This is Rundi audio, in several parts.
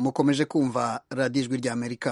mukomeje kumva radiyo ijwi ry'amerika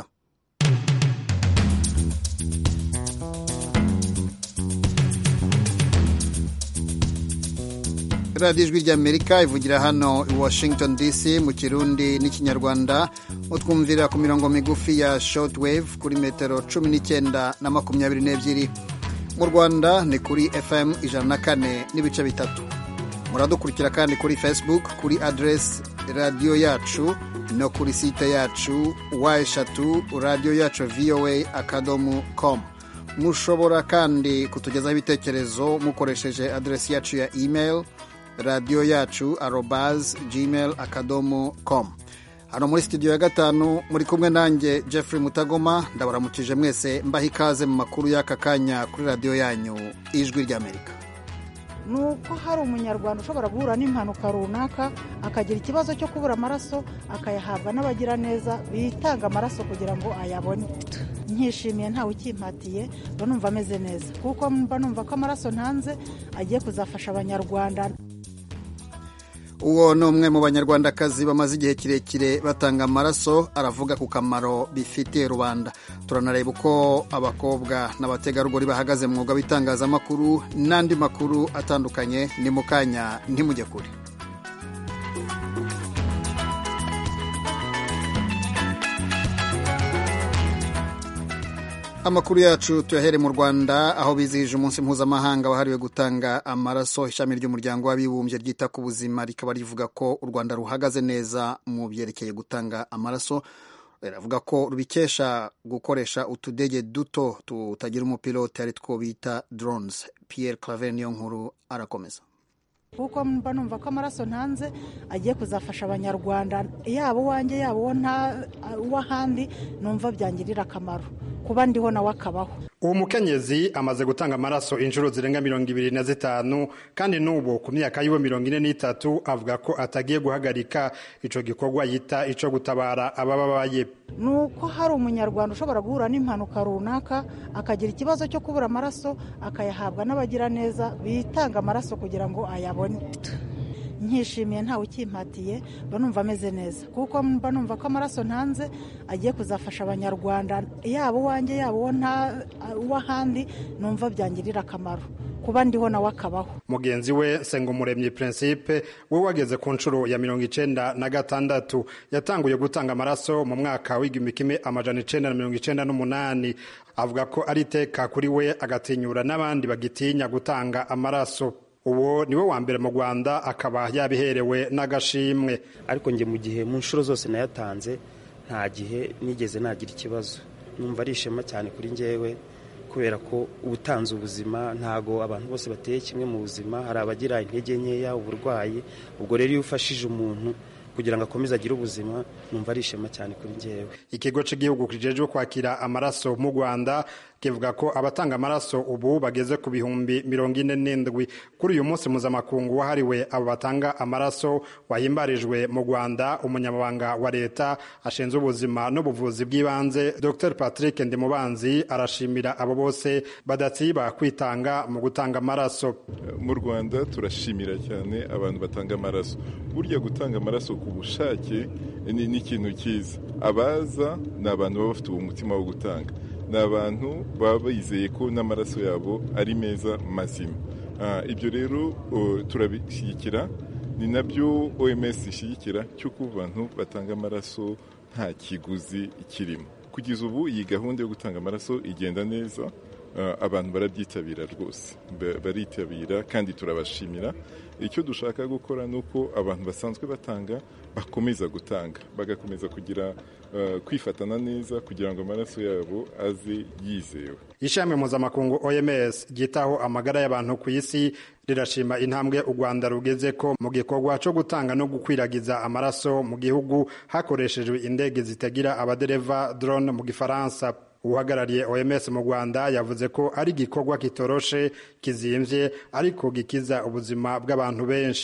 radiyo ijwi ry'amerika ivugira hano i washington dc mu kirundi n'ikinyarwanda utwumvira ku mirongo migufi ya shortwave kuri metero cumi n'icyenda na makumyabiri n'ebyiri mu rwanda ni kuri fm ijana na kane n'ibice bitatu muradukurikira kandi kuri facebook kuri aderesi radiyo yacu no kuri site yacu wa eshatu radiyo yacu voa akadomo komu mushobora kandi kutugezaho ibitekerezo mukoresheje aderesi yacu ya email radiyo yacu arobaz gmail akadomo komu hano muri studio ya gatanu muri kumwe nanjye jeffrey mutagoma ndabaramukije mwese mbaha ikaze mu makuru y'aka kanya kuri radiyo yanyu ijwi ry'amerika ni uko hari umunyarwanda ushobora guhura n'impanuka runaka akagira ikibazo cyo kubura amaraso akayahabwa n'abagira neza bitanga amaraso kugira ngo ayabone nkishimiye ntawe ukimpatiye mba numva ameze neza kuko mba numva ko amaraso ntanze agiye kuzafasha abanyarwanda uwo ni umwe mu banyarwandakazi bamaze igihe kirekire batanga amaraso aravuga ku kamaro bifitiye rubanda turanareba uko abakobwa n'abategarugori bahagaze mu mwuga w'itangazamakuru n'andi makuru atandukanye ni mu kanya ntimujye kure amakuru yacu tuyahere mu rwanda aho bizihije umunsi mpuzamahanga wahariwe gutanga amaraso ishami ry'umuryango w'abibumbye ryita ku buzima rikaba rivuga ko u rwanda ruhagaze neza mu byerekeye gutanga amaraso riravuga ko rubikesha gukoresha utudege duto tutagira umupilote ari two bita drones pierre claver niyo nkuru arakomeza kuko mba numva ko amaraso ntanze agiye kuzafasha abanyarwanda yaba uwanjye yaba uw'ahandi numva byangirira akamaro kuba ndiho nawe akabaho uwo mukenyezi amaze gutanga amaraso inshuro zirenga mirongo ibiri na zitanu kandi n'ubu ku myaka yiwe mirongo ine n'itatu avuga ko atagiye guhagarika ico gikorwa yita ico gutabara abababaye ni uko hari umunyarwanda ushobora guhura n'impanuka runaka akagira ikibazo cyo kubura amaraso akayahabwa n'abagira neza bitanga amaraso kugira ngo ayabone nkishimiye ntawe ukimpatiye mba numva ameze neza kuko mba numva ko amaraso ntanze agiye kuzafasha abanyarwanda yaba uwanjye yaba uw'ahandi numva byangirira akamaro kuba ndiho nawe akabaho mugenzi we nsengumuremyi principe we wageze ku nshuro ya mirongo icenda na gatandatu yatanguye gutanga amaraso mu mwaka w'igihumbi kimwe amajana icenda na mirongo icenda n'umunani avuga ko ari iteka kuri we agatinyura n'abandi bagitinya gutanga amaraso uwo niwe wa mbere mu rwanda akaba yabiherewe n'agashimwe ariko njye mu gihe mu nshuro zose nayatanze nta gihe nigeze nagira ikibazo numva ari ishema cyane kuri njyewe kubera ko ubutanze ubuzima ntago abantu bose bateye kimwe mu buzima hari abagira intege nkeya uburwayi ubwo rero iyo ufashije umuntu kugira ngo akomeze agire ubuzima numva ari ishema cyane kuri njyewe ikigo cy'igihugu kijejwe kwakira amaraso mu rwanda kivuga ko abatanga amaraso ubu bageze ku bihumbi mirongo ine n'indwi kuri uyu munsi mpuzamakungu wahariwe abo batanga amaraso wahimbarijwe mu rwanda umunyamabanga wa leta ashinzwe ubuzima n'ubuvuzi bw'ibanze dr patrick ndimubanzi arashimira abo bose badatsiba kwitanga mu gutanga amaraso mu rwanda turashimira cyane abantu batanga amaraso burya gutanga amaraso ku bushake ni ikintu cyiza abaza ni abantu baba bafite uwo mutima wo gutanga ni abantu baba bizeye ko n'amaraso yabo ari meza mazima ibyo rero turabishyigikira ni nabyo oms ishyigikira cy'uko abantu batanga amaraso nta kiguzi kirimo kugeza ubu iyi gahunda yo gutanga amaraso igenda neza abantu barabyitabira rwose baritabira kandi turabashimira icyo dushaka gukora ni uko abantu basanzwe batanga bakomeza gutanga bagakomeza kugira kwifatana neza kugira ngo amaraso yabo aze yizewe ishami mpuzamakungu oms ryitaho amagara y'abantu ku isi rirashima intambwe u rwanda rugeze ko mu gikorwa cyo gutanga no gukwiragiza amaraso mu gihugu hakoreshejwe indege zitagira abadereva drone mu gifaransa uhagarariye oms mu rwanda yavuze ko ari igikorwa kitoroshe kizimbye ariko gikiza ubuzima bw'abantu benshi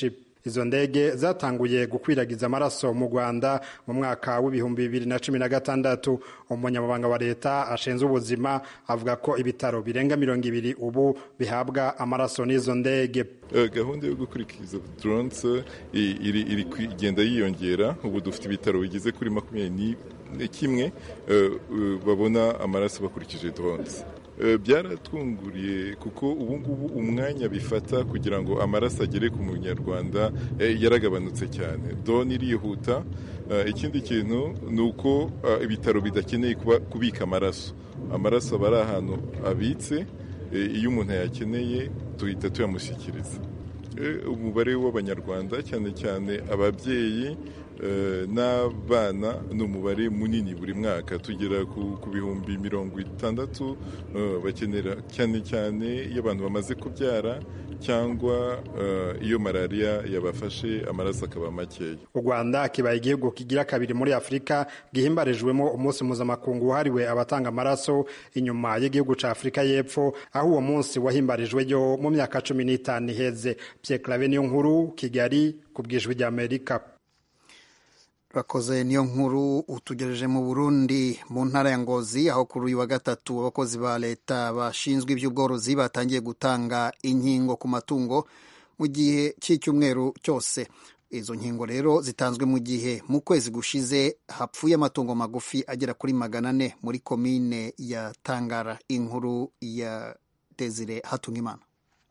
izo ndege zatanguye gukwiragiza amaraso mu rwanda mu mwaka w'ibihumbi bibiri na cumi na gatandatu umunyamabanga wa leta ashinzwe ubuzima avuga ko ibitaro birenga mirongo ibiri ubu bihabwa amaraso n'izo ndege gahunda yo gukurikiza drones iri iri kugenda yiyongera ubu dufite ibitaro bigeze kuri makumyabiri kimwe babona amaraso bakurikije drones byaratwunguriye kuko ubu ngubu umwanya bifata kugira ngo amaraso agere ku munyarwanda yaragabanutse cyane doni irihuta ikindi kintu ni uko ibitaro bidakeneye kubika amaraso amaraso aba ari ahantu abitse iyo umuntu ayakeneye tuhita tuyamushyikiriza umubare w'abanyarwanda cyane cyane ababyeyi n'abana ni umubare munini buri mwaka tugera ku bihumbi mirongo itandatu bakenera cyane cyane iyo abantu bamaze kubyara cyangwa iyo malariya yabafashe amaraso akaba makeya u rwanda kibaye igihugu kigira kabiri muri afurika gihimbarijwemo umunsi mpuzamakungu wahariwe abatanga amaraso inyuma y'igihugu cya afurika y'epfo aho uwo munsi wahimbarijweyo mu myaka cumi n'itanu iheze Pierre clave niyo nkuru kigali ku bwijwi ry'amerika bakoze niyo nkuru utugereje mu burundi mu ntara ya ngozi aho kuri uyu wa gatatu abakozi ba leta bashinzwe iby'ubworozi batangiye gutanga inkingo ku matungo mu gihe cy'icyumweru cyose izo nkingo rero zitanzwe mu gihe mu kwezi gushize hapfuye amatungo magufi agera kuri magana ane muri komine ya tangara inkuru ya desire hatungimana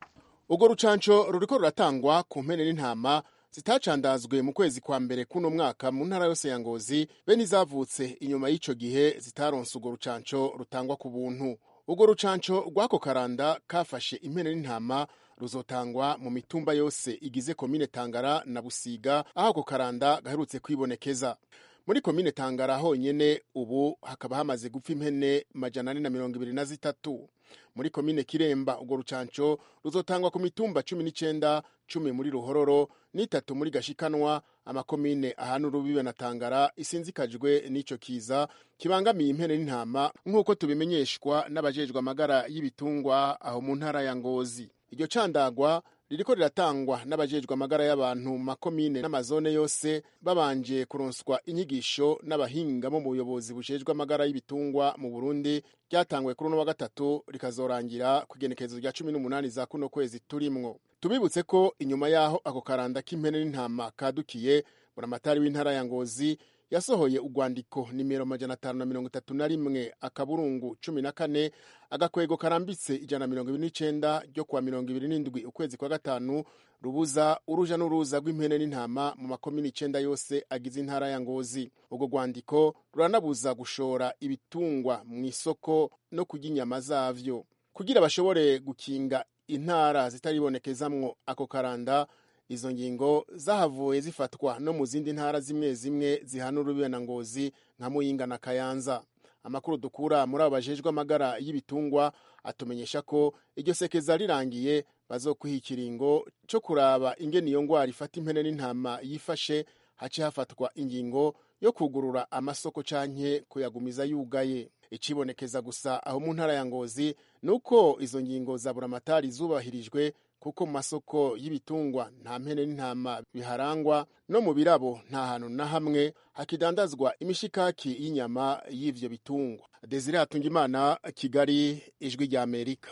urwo rucanco ruriko ruratangwa ku mpene n'intama zitacandazwe mu kwezi kwa mbere kuno mwaka mu ntara yose ya ngozi bene izavutse inyuma y'ico gihe zitaronse urwo rucanco rutangwa ku buntu urwo rucanco rw'ako karanda kafashe impene n'intama ruzotangwa mu mitumba yose igize komine tangara na busiga aho ako karanda gaherutse kwibonekeza muri komine tangara honyene ubu hakaba hamaze gupfa impene majana ane na mirongo ibiri na zitatu muri komine kiremba urwo rucanco ruzotangwa ku mitumba cumi n'icenda cumi muri ruhororo n'itatu muri gashikanwa amakomine ahana urubibe na tangara isinzikajwe n'ico kiza kibangamiye impene n'intama nk'uko tubimenyeshwa n'abajejwe amagara y'ibitungwa aho mu ntara ya ngozi iryo candagwa ririko riratangwa n'abajejwe amagara y'abantu mu makomine n'amazone yose babanje kuronswa inyigisho n'abahinga bo mu buyobozi bujejwe amagara y'ibitungwa mu burundi ryatangwe kuri uno wa gatatu rikazorangira ku igenekerezo rya cumi n'umunani za kuno kwezi turimwo tubibutse ko inyuma y'aho ako karanda k'impene n'intama kadukiye buramatari w'intara ya ngozi yasohoye urwandiko nimero majana atanu na mirongo itatu na rimwe akaburungu cumi na kane agakwego karambitse ijana na mirongo ibiri n'icenda ryo kuwa mirongo ibiri n'indwi ukwezi kwa gatanu rubuza uruja n'uruza rw'impene n'intama mu makomini icenda yose agize intara ya ngozi urwo rwandiko ruranabuza gushora ibitungwa mu isoko no kurya inyama zavyo kugira bashobore gukinga intara zitaribonekezamwo ako karanda izo ngingo zahavuye zifatwa no mu zindi ntara zimwe zimwe zihana urubibe na ngozi nka muyinga na kayanza amakuru dukura muri abo bajejwe amagara y'ibitungwa atumenyesha ko iryo sekeza rirangiye bazokwiha ikiringo co kuraba ingene iyo ngwara ifata impene n'intama yifashe hace hafatwa ingingo yo kugurura amasoko canke kuyagumiza yugaye icibonekeza gusa aho mu ntara ya ngozi ni uko izo ngingo za buramatari zubahirijwe kuko mu masoko y'ibitungwa nta mpene n'intama biharangwa no mu birabo nta hantu na hamwe hakidandazwa imishikaki y'inyama y'ivyo bitungwa desire hatungimana kigali ijwi rya amerika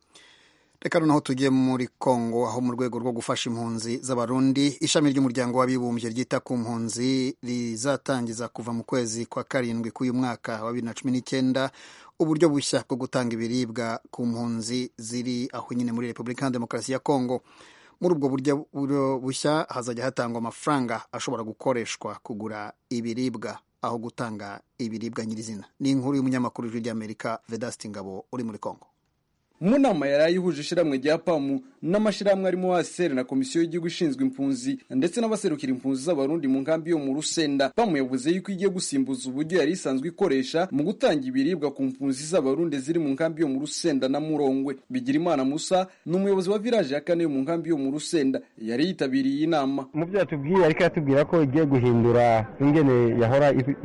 reka noneho tujye muri kongo aho mu rwego rwo gufasha impunzi z'abarundi ishami ry'umuryango w'abibumbye ryita ku mpunzi rizatangiza kuva mu kwezi kwa karindwi k'uyu mwaka wa bibiri na cumi n'icyenda uburyo bushya bwo gutanga ibiribwa ku mpunzi ziri aho nyine muri repubulika ya demokarasi ya kongo muri ubwo buryo bushya hazajya hatangwa amafaranga ashobora gukoreshwa kugura ibiribwa aho gutanga ibiribwa nyirizina ni inkuru y'umunyamakuru w'ijwi ry'amerika vedasiti ngabo uri muri kongo mu nama yari ayihuje ishyirahamwe rya pamu n'amashyirahamwe arimo asr na komisiyo y'igihugu ishinzwe impunzi ndetse n'abaserukira impunzi z'abarundi mu nkambi yo mu rusenda pamu yavuze yuko igiye gusimbuza uburyo yari isanzwe ikoresha mu gutanga ibiribwa ku mpunzi z'abarundi ziri mu nkambi yo mu rusenda na murongwe bigirimana musa ni umuyobozi wa village ya kane yo mu nkambi yo mu rusenda yari yitabiriye iyi nama mu byo yatubwiye ariko yatubwira ko igiye guhindura ingene yahora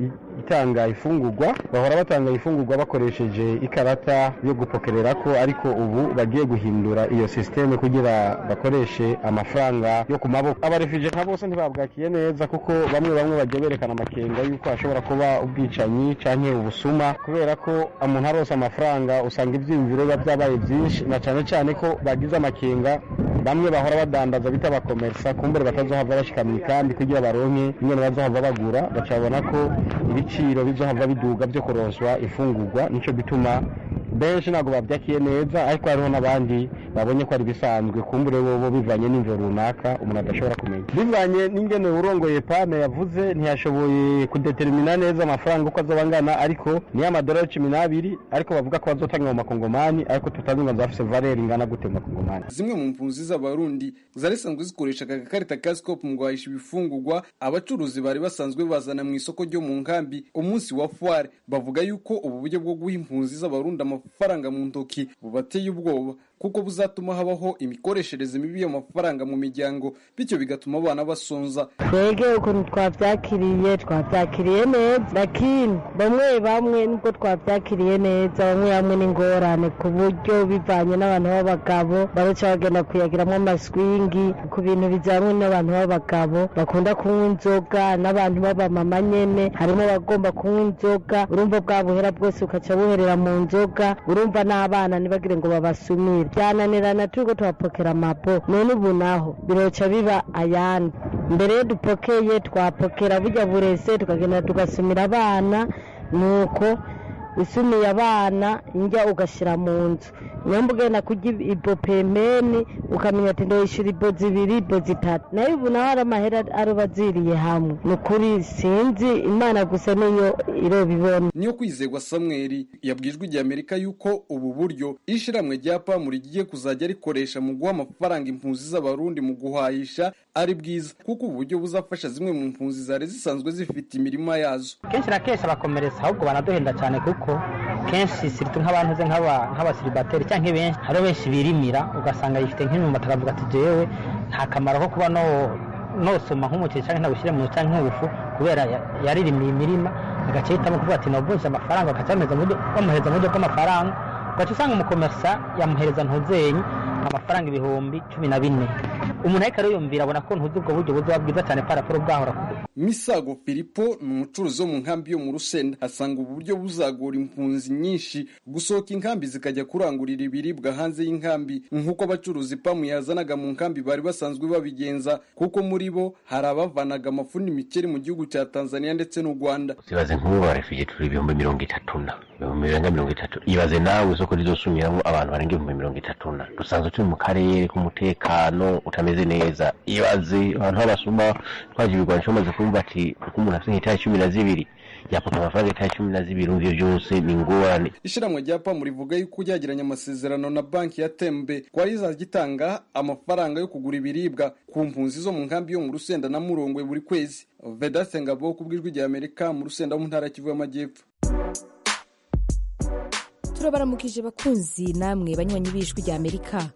gutanga ifungurwa bahora batanga ifungurwa bakoresheje ikarata yo gupokerera ko ariko ubu bagiye guhindura iyo sisiteme kugira bakoreshe amafaranga yo ku maboko abarefije nka bose ntibabwakiye neza kuko bamwe bamwe bagiye berekana amakenga y'uko hashobora kuba ubwicanyi canke ubusuma kubera ko umuntu arose amafaranga usanga ivyiyumviro biba vyabaye vyinshi na cane cane ko bagize amakenga bamwe bahora badandaza bita abakomersa kumbere batazohava bashika mw'ikambi kugira baronke ingene bazohava bagura baca babona ko ibiciro bizohava biduga vyo kuronswa ifungurwa nico gituma benshi ntabwo babyakiye neza ariko hariho n'abandi babonye ko ari bisanzwe kumbure bobo bivanye n'imvo runaka umuntu adashobora kumenya bivanye n'ingene urongoye pame yavuze ntiyashoboye kudetermina neza amafaranga uko azoba angana ariko niyo amadolari cumi n'abiri ariko bavuga ko bazotanga mu makongomani ariko tutazi ngo zafise valeri ingana gute mu makongomani zimwe mu mpunzi z'abarundi zari zisanzwe zikoresha aka gakarita ka scope mu guhahisha ibifungurwa abacuruzi bari basanzwe bazana mu isoko ryo mu nkambi umunsi wa foire bavuga yuko ubu buryo bwo guha impunzi z'abarundi amafaranga mu ntoki bubateye ubwoba kuko buzatuma habaho imikoreshereze mibi y'amafaranga mu miryango bityo bigatuma abana basonza twege ukuntu twabyakiriye twabyakiriye neza lakini bamwe bamwe nubwo twabyakiriye neza bamwe bamwe n'ingorane ku buryo bivanye n'abantu b'abagabo baruca bagenda kuyagiramo amaswingi ku bintu bijyanye n'abantu b'abagabo bakunda kunywa inzoga n'abantu b'abamama nyene harimo abagomba kunywa inzoga urumva bwa buhera bwose bukaca buherera mu nzoga urumva n'abana ntibagire ngo babasumire byananirana turiko tuhapokera amapo none ubu naho biroca biba ayandi mbere yo dupokeye twapokera burya burese tukagenda tugasumira abana nuko usumiye abana njya ugashyira mu nzu nyamba ugenda kurya ibo pemeni ukamenya ati ndoyishyura ibo zibiri ibo zitatu nayo ubu naho hari amahera aroba aziriye hamwe ni ukuri sinzi imana gusa niyo irobibona niyo kwizerwa samweri yabwijwe igihe amerika yuko ubu buryo ishiramwe rya pamu rigiye kuzajya rikoresha mu guha amafaranga impunzi z'abarundi mu guhahisha ari bwiza kuko ubu buryo buzafasha zimwe mu mpunzi zari zisanzwe zifite imirima yazo kenshi na kenshi abakomereza ahubwo banaduhenda cyane kuko kenshi siritu nk'abantu ze nk'abasiribateri cyangwa benshi hariho benshi birimira ugasanga yifite nk'imyumbati akavuga ati jewe nta kamaro ko kuba no nosoma nk'umuceri cyangwa ntawushyire mu cyangwa nk'ubufu kubera yaririmiye imirima agace hitamo kuvuga ati navunje amafaranga bakaca bamuhereza mu buryo bw'amafaranga ugaca usanga umukomerisa yamuhereza ntuzenyi amafaranga ibihumbi cumi na bine umuntu ariko ariyumvira abona ko ntuzi ubwo buryo buzoba bwiza cyane paraporo bwahora misago filipo ni umucuruzi wo mu nkambi yo mu rusenda asanga ubu buryo buzagora impunzi nyinshi gusohoka inkambi zikajya kurangurira ibiribwa hanze y'inkambi nk'uko abacuruzi pamu yazanaga mu nkambi bari basanzwe babigenza kuko muri bo hari abavanaga amafu n'imikeri mu gihugu cya tanzania ndetse n'u rwanda ibaze nk'ubu barefugiye turi ibihumbi mirongo itatu na ibihumbi birenga mirongo itatu ibaze nawe isoko rizosumiramo abantu barenga ibihumbi mirongo itatu na dusanzwe turi mu karere k'umutekano utameze neza ibaze abantu b'abasuma twaje ibigwanisho bamaze kumva ati kuko umuntu afite nk'itara cumi na zibiri yapapa amafaranga itara cumi na zibiri ivyo vyose ni ingorane ishiramwe rya pamu rivuga yuko ryagiranye amasezerano na banki ya tembe kwari rizajya itanga amafaranga yo kugura ibiribwa ku mpunzi zo mu nkambi yo mu rusenda na murongwe buri kwezi vedaste ngabo ku bw'ijwi rya amerika mu rusenda mu ntara ya kivu y'amajyepfo turabaramukije bakunzi namwe banywanyi b'ijwi rya amerika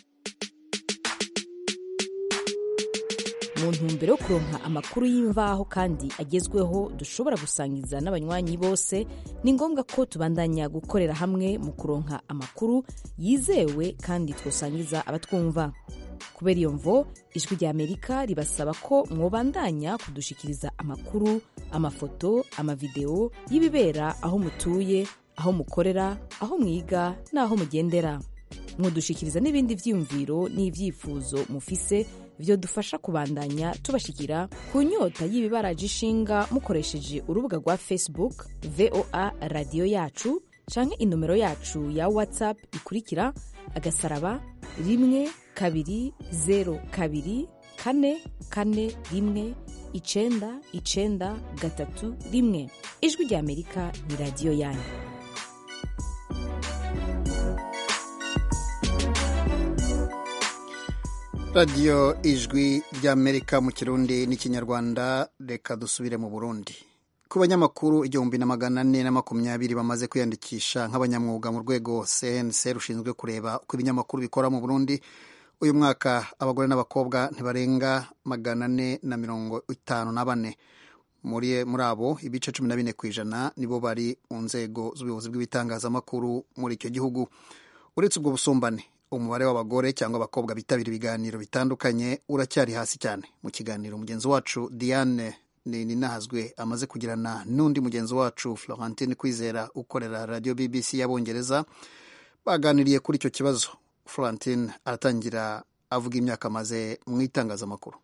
mu ntumbero yo kuronka amakuru y'imvaho kandi agezweho dushobora gusangiza n'abanywanyi bose ni ngombwa ko tubandanya gukorera hamwe mu kuronka amakuru yizewe kandi twosangiza abatwumva kubera iyo mvo ijwi rya amerika ribasaba ko mwobandanya kudushikiriza amakuru amafoto amavideo y'ibibera aho mutuye aho mukorera aho mwiga n'aho mugendera mwodushikiriza n'ibindi vyiyumviro n'ivyifuzo mufise byo dufasha kubandanya tubashikira ku nyota y'ibibaraje ishinga mukoresheje urubuga rwa facebook voa radiyo yacu canke inomero yacu ya whatsapp ikurikira agasaraba rimwe kabiri zero kabiri kane kane rimwe icenda icenda gatatu rimwe ijwi rya amerika ni radiyo yanyu radiyo ijwi ry'amerika mu kirundi n'ikinyarwanda reka dusubire mu burundi ku banyamakuru igihumbi na magana ane na makumyabiri bamaze kwiyandikisha nk'abanyamwuga mu rwego cnc rushinzwe kureba uko ibinyamakuru bikora mu burundi uyu mwaka abagore n'abakobwa ntibarenga magana ane na mirongo itanu na bane muri muri abo ibice cumi na bine ku ijana nibo bari mu nzego z'ubuyobozi bw'ibitangazamakuru muri icyo gihugu uretse ubwo busumbane umubare w'abagore cyangwa abakobwa bitabira ibiganiro bitandukanye uracyari hasi cyane mu kiganiro mugenzi wacu diane ninahazwe amaze kugirana n'undi mugenzi wacu florentine kwizera ukorera radiyo bbc y'abongereza baganiriye kuri icyo kibazo florentine aratangira avuga imyaka amaze mu itangazamakuru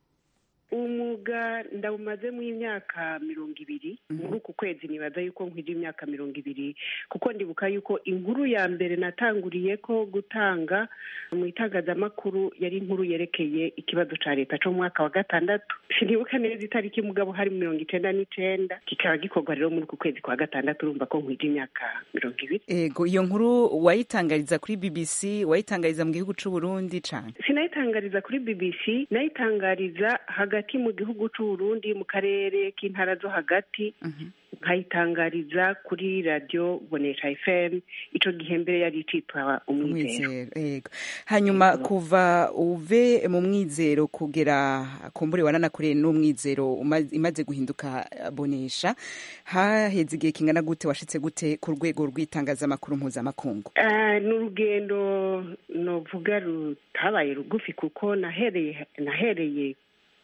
umwuga ndawumazemo imyaka mirongo ibiri muri uku kwezi nibaza yuko nkwije imyaka mirongo ibiri kuko ndibuka yuko inkuru ya mbere natanguriye ko gutanga mu itangazamakuru yari inkuru yerekeye ikibazo cya leta cyo mu mwaka wa gatandatu sinibuka neza itariki mugabo hari mirongo icyenda n'icyenda kikaba gikorwa rero muri uku kwezi kwa gatandatu urumva ko nkwije imyaka mirongo ibiri ego iyo nkuru wayitangariza kuri bbc wayitangariza mu gihugu cy'u Burundi cyane sinayitangariza kuri bbc nayitangariza hagati mu gihugu cy'u Burundi mu karere k'intara zo hagati nkayitangariza kuri radiyo bonesha fm icyo gihe mbere yari icitwa umwizero hanyuma kuva uve mu mwizero kugera kumbure wananakoreye n'umwizero imaze guhinduka bonesha haheze igihe kingana gute washitse gute ku rwego rw'itangazamakuru mpuzamakungu ni urugendo novuga rutabaye rugufi kuko nahereye nahereye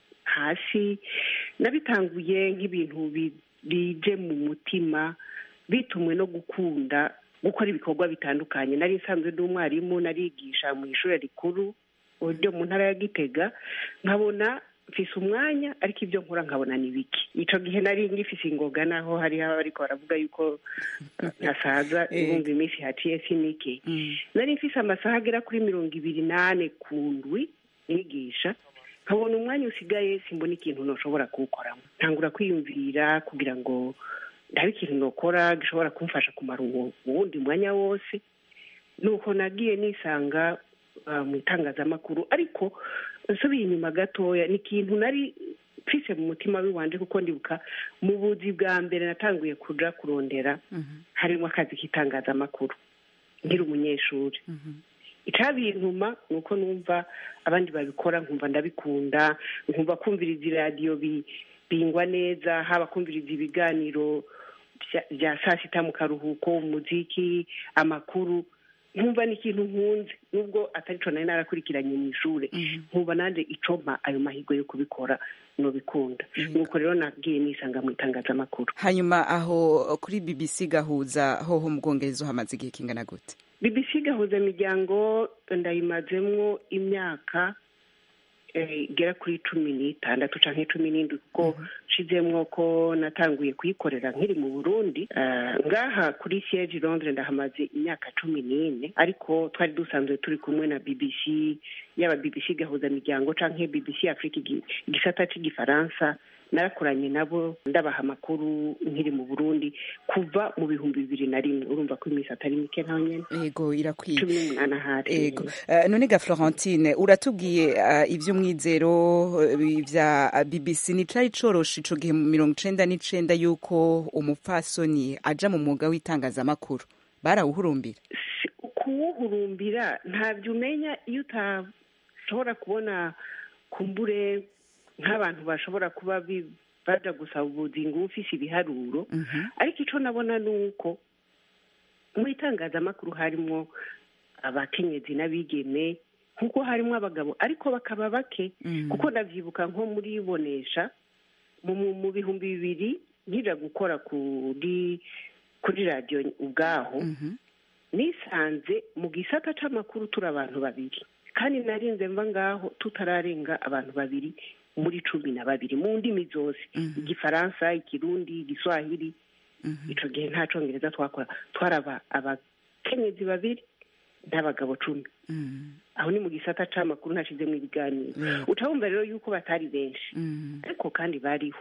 hasi nabitanguye nk'ibintu bije mu mutima bitumwe no gukunda gukora ibikorwa bitandukanye nari nsanzwe ndi umwarimu narigisha mu ishuri rikuru ryo mu ntara ya gitega nkabona mfise umwanya ariko ibyo nkora nkabona ni biki icyo gihe nari ngifise ingoga naho hariho abariko baravuga yuko ntasaza ibumva iminsi haciye sinike nari mfise amasaha agera kuri mirongo ibiri n'ane ku ndwi nigisha nkabona umwanya usigaye simbona ikintu ntushobora kuwukoramo ntangura kwiyumvira kugira ngo ndabe ikintu nokora gishobora kumfasha kumara uwo wundi mwanya wose nuko nagiye nisanga mu itangazamakuru ariko nsubiye inyuma gatoya ni ikintu nari mfise mu mutima w'iwanje kuko ndibuka mu buzi bwa mbere natanguye kuja kurondera harimo akazi k'itangazamakuru nkiri umunyeshuri icabintuma ni uko numva abandi babikora nkumva ndabikunda nkumva kumviriza iradiyo bingwa neza haba kumviriza ibiganiro bya saa sita mu karuhuko umuziki amakuru nkumva ni ikintu nkunze nubwo atari cyo nari narakurikiranye mu ishuri nkumva nanjye icoma ayo mahirwe yo kubikora nubikunda nuko rero nabwiye nisanga mu itangazamakuru hanyuma aho kuri bbc gahuza hoho mu bwongereza hamaze igihe kingana gute bbc gahuza imiryango ndayimazemwo imyaka igera kuri cumi n'itandatu cyangwa cumi n'indwi kuko nshizemwo ko natanguye kuyikorera nkiri mu burundi ngaha kuri siyeji londres ndahamaze imyaka cumi n'ine ariko twari dusanzwe turi kumwe na bbc yaba bbc gahuza miryango cyangwa bbc afurika igisata cy'igifaransa narakoranye nabo ndabaha amakuru nkiri mu burundi kuva mu bihumbi bibiri na rimwe urumva ko iminsi atari mike ntaho nyine yego irakwiye cumi n'umunani ahari yego none ga florentine uratubwiye iby'umwizero bya bbc ni cari coroshe ico gihe mu mirongo icenda n'icenda y'uko umupfasoni aja mu mwuga w'itangazamakuru barawuhurumbira kuwuhurumbira ntabyo umenya iyo utashobora kubona kumbure nk'abantu bashobora kuba baja gusaba ubuzi ngo ufise ibiharuro ariko icyo nabona ni uko mu itangazamakuru harimo abakenyezi n'abigeme nk'uko harimo abagabo ariko bakaba bake kuko ndabyibuka nko muri bonesha mu bihumbi bibiri nkija gukora kuri kuri radiyo ubwaho nisanze mu gisata c'amakuru turi abantu babiri kandi narinze mva ngaho tutararenga abantu babiri muri cumi na babiri mu ndimi zose igifaransa ikirundi igiswahili icyo gihe nta congereza twakora twaraba abakenyezi babiri n'abagabo cumi aho ni mu gisata c'amakuru ntashizemo ibiganiro ucabumva rero yuko batari benshi ariko kandi bariho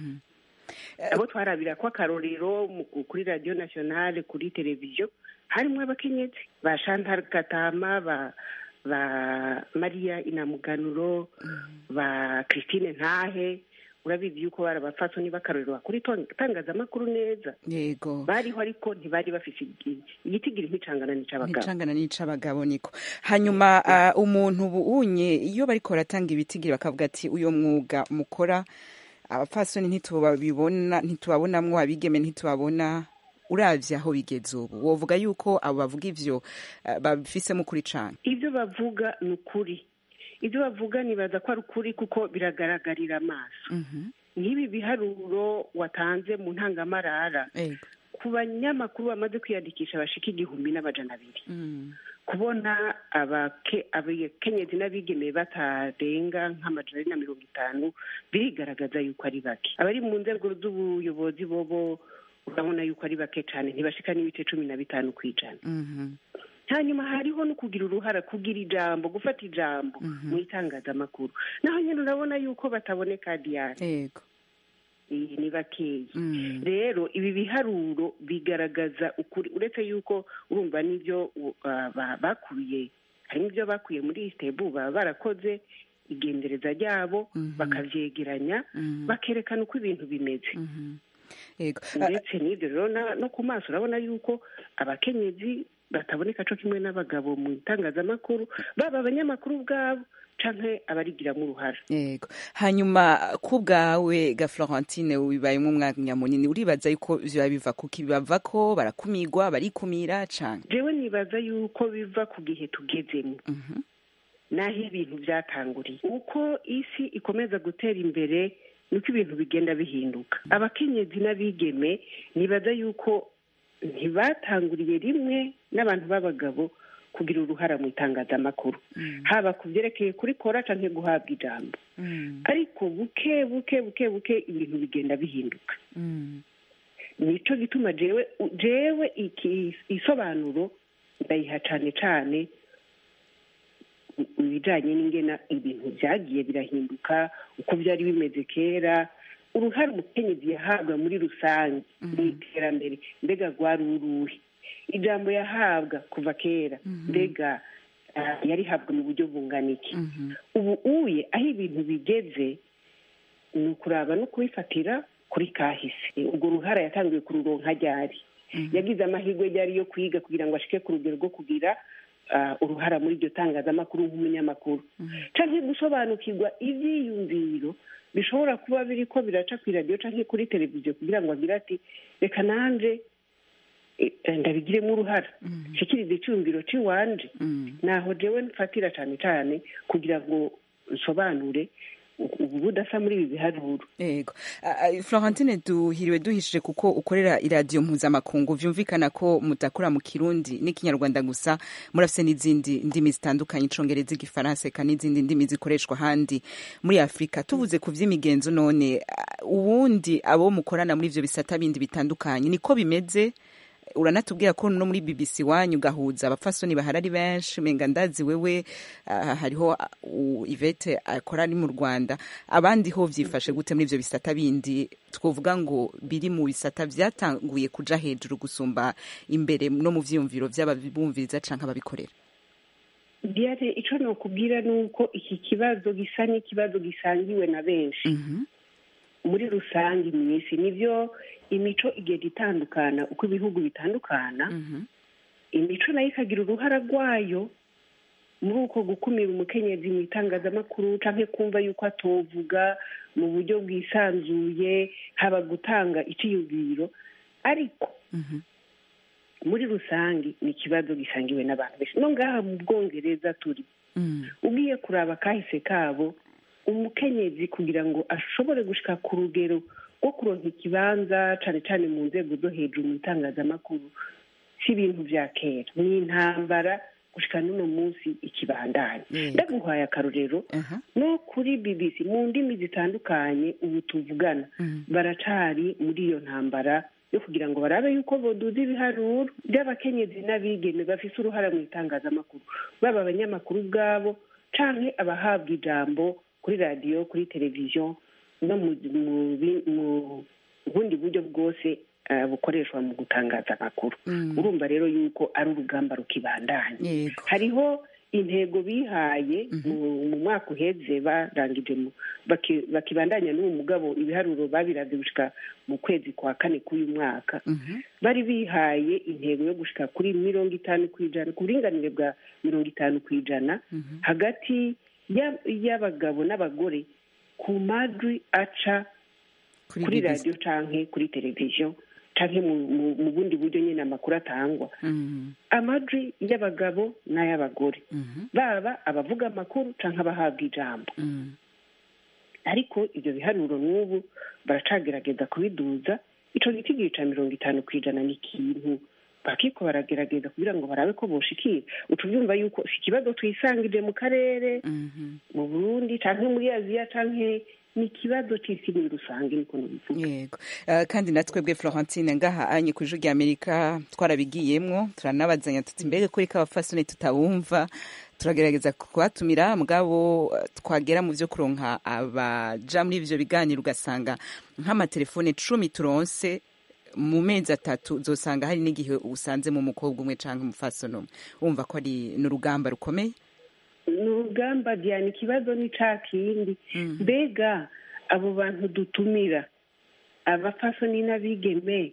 abo twarabira ko akarorero kuri radiyo nationale kuri televiziyo harimo abakenyezi ba chantal katama ba ba mariya inamuganuro ba christine ntahe urabizi yuko bari abapfasoni b'akarorero bakora itangazamakuru neza yego bariho ariko ntibari bafise igitigiri nk'icangana n'ic'abagabo icangana n'ic'abagabo niko hanyuma umuntu bunye iyo bariko baratanga ibitigiri bakavuga ati uyo mwuga mukora abapfasoni ntitubabibona ntitubabonamwo abigeme ntitubabona uravye aho bigeze ubu wovuga yuko abo bavuga ivyo uh, babifisemo ukuri cane ibyo bavuga ni ukuri ibyo bavuga nibaza ko ari ukuri kuko biragaragarira amaso nk'ibi biharuro watanze mu ntangamarara ku banyamakuru bamaze kwiyandikisha bashika igihumbi n'amajana abiri kubona abakenyezi n'abigeme batarenga nk'amajana ari na mirongo itanu birigaragaza yuko ari bake abari mu nzego z'ubuyobozi bobo urabona yuko ari bake cyane ntibashika n'ibice cumi na bitanu ku ijana hanyuma hariho no kugira uruhara kugira ijambo gufata ijambo mu itangazamakuru naho nyine urabona yuko bataboneka diyari ni bakeya rero ibi biharuro bigaragaza ukuri uretse yuko urumva n'ibyo bakuye harimo ibyo bakuye muri isitebu baba barakoze igendereza ryabo bakabyegeranya bakerekana uko ibintu bimeze ndetse n'ibyo rero no ku maso urabona yuko abakenyezi bataboneka cyo kimwe n'abagabo mu itangazamakuru baba abanyamakuru ubwabo canke abarigiramo uruhara yego hanyuma ku bwawe ga florentine bibayemo umwanya munini uribaza yuko biba biva kuki bibava ko barakumigwa barikumira canke jewe nibaza yuko biva ku gihe tugezemo naho ibintu byatanguriye uko isi ikomeza gutera imbere niko ibintu bigenda bihinduka abakenyezi n'abigeme nibaza yuko ntibatanguriye rimwe n'abantu b'abagabo kugira uruhara mu itangazamakuru haba ku byerekeye kurikora cyangwa guhabwa ijambo ariko buke buke buke buke ibintu bigenda bihinduka nicyo gituma jewe jewe isobanuro ndayiha cyane cyane ibijyanye n'ingena ibintu byagiye birahinduka uko byari bimeze kera uruhare umukenyezi yahabwa muri rusange mu iterambere mbega rwari uruhe ijambo yahabwa kuva kera mbega yarihabwa mu buryo bungana iki ubu uye aho ibintu bigeze ni ukuraba no kubifatira kuri kahise urwo ruhara yatangiye kururonka ryari yagize amahirwe ryari yo kwiga kugira ngo ashike ku rugero rwo kugira uruhara muri iryo tangazamakuru nk'umunyamakuru cyangwa gusobanukirwa ibyiyumviro bishobora kuba biri ko biraca ku iradiyo cyangwa kuri televiziyo kugira ngo agire ati reka nanjye ndabigiremo uruhara nshikirize icyumviro cy'iwanje naho jewe mfatira cyane cyane kugira ngo nsobanure ubu budasa muri ibi biharuro yego florentine duhiriwe duhishije kuko ukorera iradiyo mpuzamakungu vyumvikana ko mudakora mu kirundi n'ikinyarwanda gusa murafise n'izindi ndimi zitandukanye icongereza igifaransa eka n'izindi ndimi zikoreshwa ahandi muri afurika tuvuze ku vy'imigenzo none ubundi abo mukorana muri ivyo bisata bindi bitandukanye niko bimeze uranatubwira ko no muri BBC wanyu gahuza abafasoni bahari ari benshi menga ndazi wewe uh, hariho uh, Ivete akora ari mu Rwanda abandi ho vyifashe gute muri ivyo bisata bindi twovuga ngo biri mu bisata vyatanguye kuja hejuru gusumba imbere no mu vyiyumviro vy'ababumviriza canke ababikorera Diane ico nokubwira nuko iki kibazo gisa n'ikibazo gisangiwe na benshi mm -hmm. muri rusange mu isi nivyo imico igenda itandukana uko ibihugu bitandukana imico nayo ikagira uruhara rwayo muri uko gukumira umukenyezi mu itangazamakuru cyangwa kumva yuko atovuga mu buryo bwisanzuye haba gutanga icyiyumviro ariko muri rusange ni ikibazo gisangiwe n'abantu benshi no ngaha mu bwongereza turi ugiye kuraba kahise kabo umukenyezi kugira ngo ashobore gushika ku rugero rwo kuronka ikibanza cyane cyane mu nzego zo hejuru mu itangazamakuru si ibintu bya kera ni intambara gushika n'uno munsi ikibandanya ndaguhaye akarorero no kuri bbc mu ndimi zitandukanye ubu tuvugana baracari muri iyo ntambara yo kugira ngo barabe yuko boduza ibiharuro by'abakenyezi n'abigeme bafise uruhara mu itangazamakuru baba abanyamakuru ubwabo canke abahabwa ijambo kuri radiyo kuri televiziyo no mu bundi buryo bwose bukoreshwa mu gutangaza amakuru urumva rero yuko ari urugamba rukibandanya hariho intego bihaye mu mwaka uheze barangije bakibandanya n'uwo mugabo ibiharuro babiraze gushika mu kwezi kwa kane k'uyu mwaka bari bihaye intego yo gushika kuri mirongo itanu ku ijana ku buringanire bwa mirongo itanu ku ijana hagati y'abagabo n'abagore ku majwi aca Kuri kuri BBC. radiyo canke kuri televiziyo canke mu- mu mu bundi buryo nyine amakuru atangwa Mhm. amajwi y'abagabo n'ay'abagore Mhm. baba abavuga amakuru canke abahabwa ijambo Mhm. ariko ibyo biharuro n'ubu baracagerageza kubiduza ico giti ca mirongo itanu ku ijana ni ikintu bakiko baragerageza kugira ngo barabe ko boshikira uca ubyumva yuko si ikibazo twisangije mu karere Mhm. mu burundi canke muri aziya canke ni ikibazo c'isi muri rusange niko nubivuga yego Eh, kandi natwebwe florentine ngaha anye ku ijwi ry'amerika twarabigiyemwo turanabazanya tuti mbega kuri ko abafasoni tutabumva turagerageza kubatumira mugabo eh, twagera mu vyo kuronka abaja muri ivyo biganiro ugasanga nk'amatelefone cumi turonse mu mezi atatu uzosanga hari n'igihe usanzemo umukobwa umwe canke umufasoni umwe wumva ko ari n'urugamba rukomeye ni urugamba diana ikibazo ni ca kindi mbega abo bantu dutumira abafasoni n'abigeme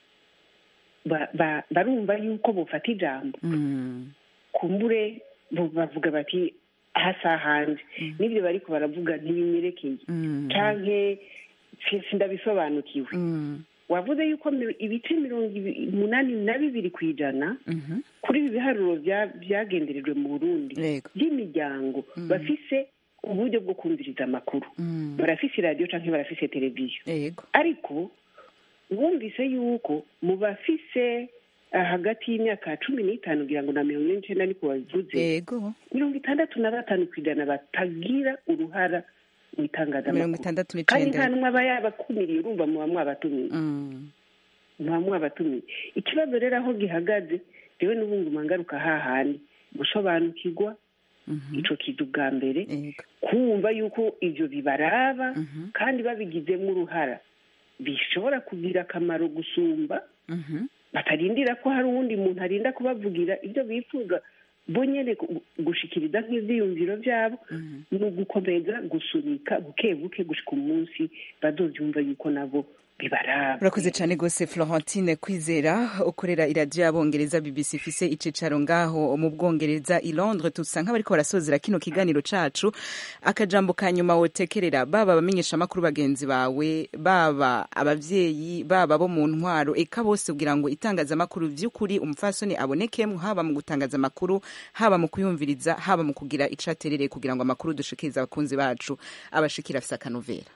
ba- ba- barumva yuko bofata ijambo Mm. kumbure bo bavuga bati hasa hanje n'ibyo bariko baravuga ntibinyerekeye Mm. canke si- sindabisobanukiwe Mm. wavuze yuko mi- ibice mirongo ibi- umunani na bibiri ku ijana Mhm. kuri ibi biharuro bya- byagenderejwe mu burundi Yego. by'imiryango bafise uburyo bwo kumviriza amakuru Mm. barafise iradiyo canke barafise televiziyo Yego. ariko wumvise yuko mu bafise ah, hagati y'imyaka cumi n'itanu kugira ngo na mirongo ine n'icenda niko babivuze Yego. mirongo itandatu na batanu ku ijana batagira uruhara mu mirongo itangazamakuru itandatu kandi n'icenda nta n'umwe aba yabakumiriye urumva muba mwabatumiye Mm. muba mwabatumiye ikibazo rero aho gihagaze rewe n'ubunguma ngaruka hahandi gusobanukirwa ico kintu bwa mbere Yego. kumva yuko ivyo bibaraba Mhm. kandi babigizemo uruhara bishobora kugira akamaro gusumba Mhm. batarindira ko hari uwundi muntu arinda kubavugira ibyo bifuza bo nyene gu- gushikiriza nk'ivyiyumviro vyabo ni ugukomeza gusunika buke buke gushika umunsi bazovyumva yuko nabo bibaraba urakoze cyane rwose florentine kwizera ukorera iradiyo y'abongereza bbc ifise icicaro ngaho mu bwongereza i londres tusa nk'abariko barasozera kino kiganiro cacu akajambo ka nyuma wotekerera baba abamenyeshamakuru bagenzi bawe baba abavyeyi baba bo mu ntwaro eka bose kugira ngo itangazamakuru vy'ukuri umufasoni abonekemwo haba mu gutangaza amakuru haba mu kuyumviriza haba mu kugira ico aterereye kugira ngo amakuru dushikirize abakunzi bacu abashikira afise akanovera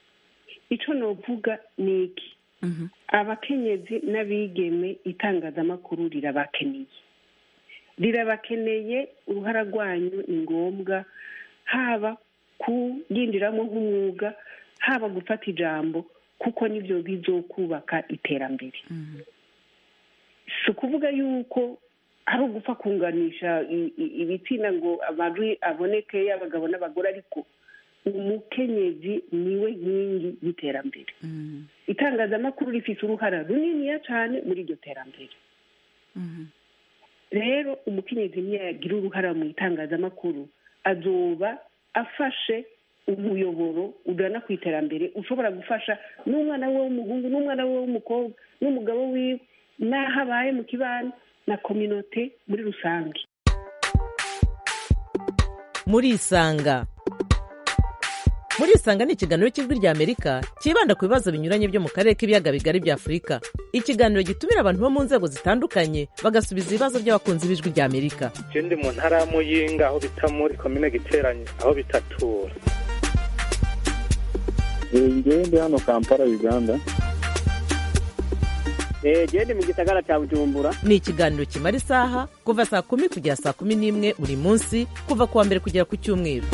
ico novuga ni iki abakenyezi n'abigeme itangazamakuru rirabakeneye rirabakeneye uruhara rwanyu ni ngombwa haba kuyinjiramo nk'umwuga haba gufata ijambo kuko nibyo bizokubaka iterambere si ukuvuga yuko ari ugupfa kunganisha i- i- ibitsina ngo amajwi aboneke y'abagabo n'abagore ariko umukenyezi niwe nkingi y'iterambere itangazamakuru rifite uruhara runiniya cyane muri iryo terambere rero umukenyezi niyagira uruhara mu itangazamakuru azoba afashe umuyoboro ugana ku iterambere ushobora gufasha n'umwana we w'umuhungu n'umwana we w'umukobwa n'umugabo wiwe n'aho abaye mu kibano na kominote muri rusange murisanga murisanga ni ikiganiro cy'ijwi ry'amerika cyibanda ku bibazo binyuranye byo mu karere k'ibiyaga bigari bya afurika ikiganiro gitumira abantu bo mu nzego zitandukanye bagasubiza ibibazo by'abakunzi b'ijwi ry'amerika je ndi mu ntara ya muyinga aho bita muri komine giteranye aho bitatura ngewe ndi hano kampala uganda genda mu gisagara cya bujumbura ni ikiganiro kimara isaha kuva saa kumi kugera saa kumi n'imwe buri munsi kuva ku wa mbere kugera ku cyumweru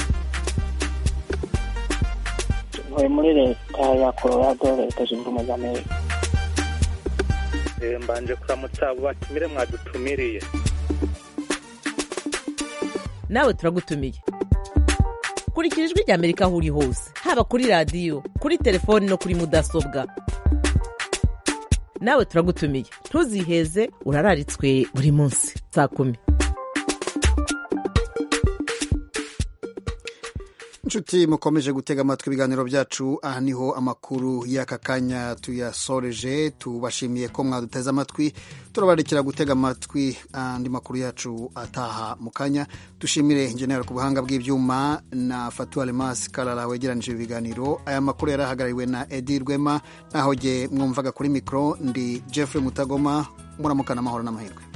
ntuye muri leta ya colorado leta zunze ubumwe za amerika Eh, mbanje kuramutsa abo batumire mwadutumiriye nawe turagutumiye kurikira ijwi ry'amerika aho uri hose haba kuri radiyo kuri telefoni no kuri mudasobwa nawe turagutumiye ntuziheze urararitswe buri munsi saa kumi inshuti mukomeje gutega amatwi ibiganiro byacu aha niho amakuru y'aka kanya tuyasoreje tubashimiye ko mwaduteze amatwi turabarekera gutega amatwi andi makuru yacu ataha mu kanya dushimire injenera ku buhanga bw'ibyuma na fatu alemasi karara wegeranije ibi biganiro aya makuru yari ahagarariwe na edi rwema naho jye mwumvaga kuri mikoro ndi jeffrey mutagoma muramukana amahoro n'amahirwe